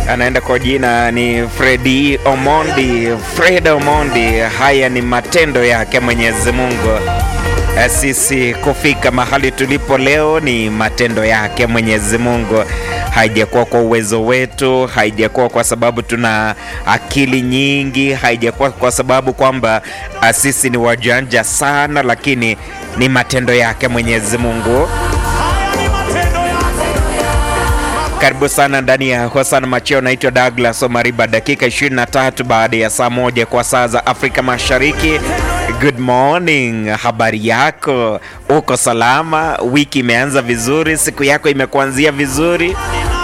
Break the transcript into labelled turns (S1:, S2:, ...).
S1: anaenda kwa jina ni Fredi Omondi. Fred Omondi, haya ni matendo yake Mwenyezi Mungu. Sisi kufika mahali tulipo leo ni matendo yake Mwenyezi Mungu. Haijakuwa kwa uwezo wetu, haijakuwa kwa sababu tuna akili nyingi, haijakuwa kwa sababu kwamba sisi ni wajanja sana, lakini ni matendo yake Mwenyezi Mungu. Karibu sana ndani ya Hosana Macheo. Naitwa Douglas Omariba, dakika 23 baada ya saa moja kwa saa za Afrika Mashariki. Good morning, habari yako? Uko salama? Wiki imeanza vizuri? Siku yako imekuanzia vizuri?